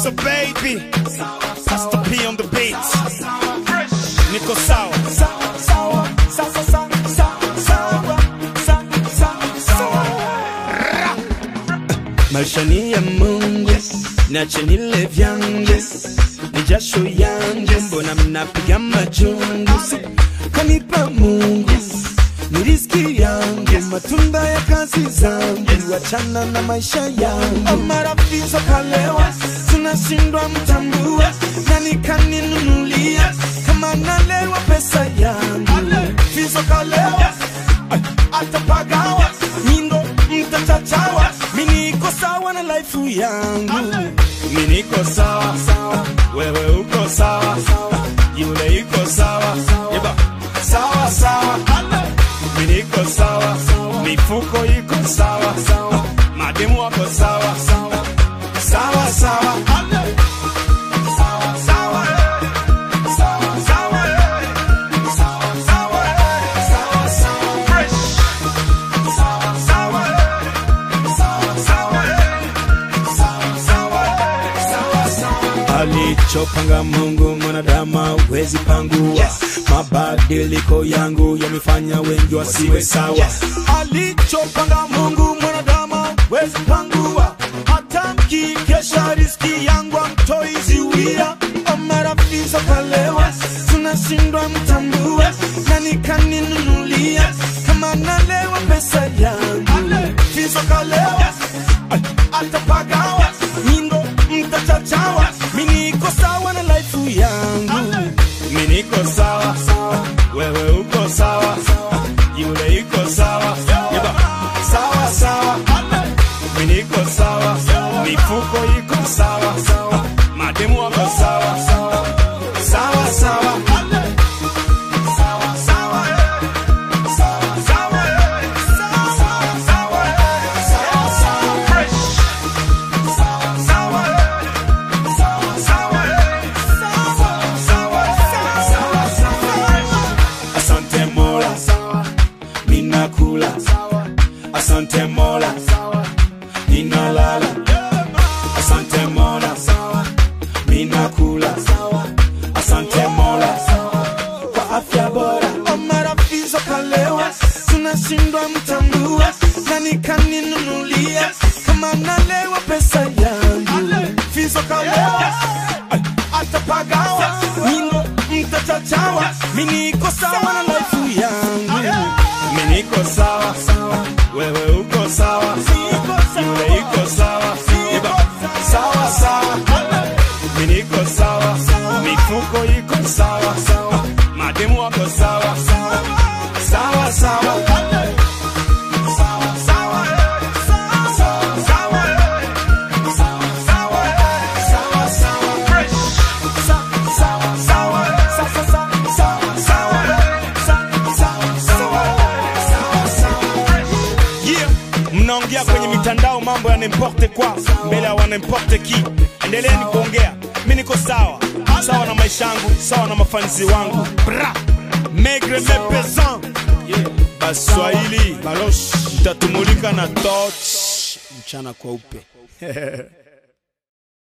So baby, Pastor P on the beat. Niko sawa. Sawa, sawa, sawa, sawa, sawa, sawa, sawa, sawa. Maisha ni ya Mungu, nache nile vyangu, ni jasho yangu, mbona mnapiga majungu? Kanipa Mungu ni riziki yangu, matunda ya kazi zangu, wachana na maisha yangu. Marafiki kalewa, tunashindwa mtambua, nani kaninunulia kama nalewa pesa yangu? Fizo kalewa, atapagawa, mindo mtachachawa, mimi niko sawa na life yangu, mimi niko sawa, wewe uko sawa, yule iko sawa, yeba sawa sawa, mimi niko sawa, mifuko iko sawa, mademu wako sawa, sawa sawa, alichopanga Mungu mwanadamu hawezi pangua. Mabadiliko yangu yamefanya wengi wasiwe sawa. Alichopanga Mungu mwanadamu hawezi pangua, hata mkikesha riski yangu amtoiziwia. Marafiki kalewa, tunashindwa mtambua, nani kaninunulia kama nalewa pesa yangu? Fizo kalewa, atapagawa, mindo mtachachawa, mimi niko sawa na life yangu, mimi niko sawa, wewe uko sawa, yule iko sawa, yeba sawa sawa, mimi niko sawa, mifuko iko sawa, mademu wako sawa, sawa sawa. Asante Mola, ninakula. Asante Mola, ninalala. Asante Mola, ninakula. Asante Mola kwa afya bora. Marafiki kalewa, tunashindwa mtambua, nani kaninunulia kama nalewa pesa yangu? Fizo kalewa, atapagawa, mino mtachachawa, mimi niko sawa na life yangu, mimi niko sawa, wewe uko sawa, yule iko sawa, yeba sawa sawa, mimi niko sawa, mifuko iko sawa, mademu wako sawa, sawa sawa. Yeah. Mnaongea kwenye mitandao mambo ya n'importe kwa mbele ya wanimporte ki. Endeleeni kuongea, mi niko sawa sawa na maisha yangu, sawa na mafanisi wangu. Bra megre me pesant yeah. Baswahili balosh mtatumulika na toch mchana kweupe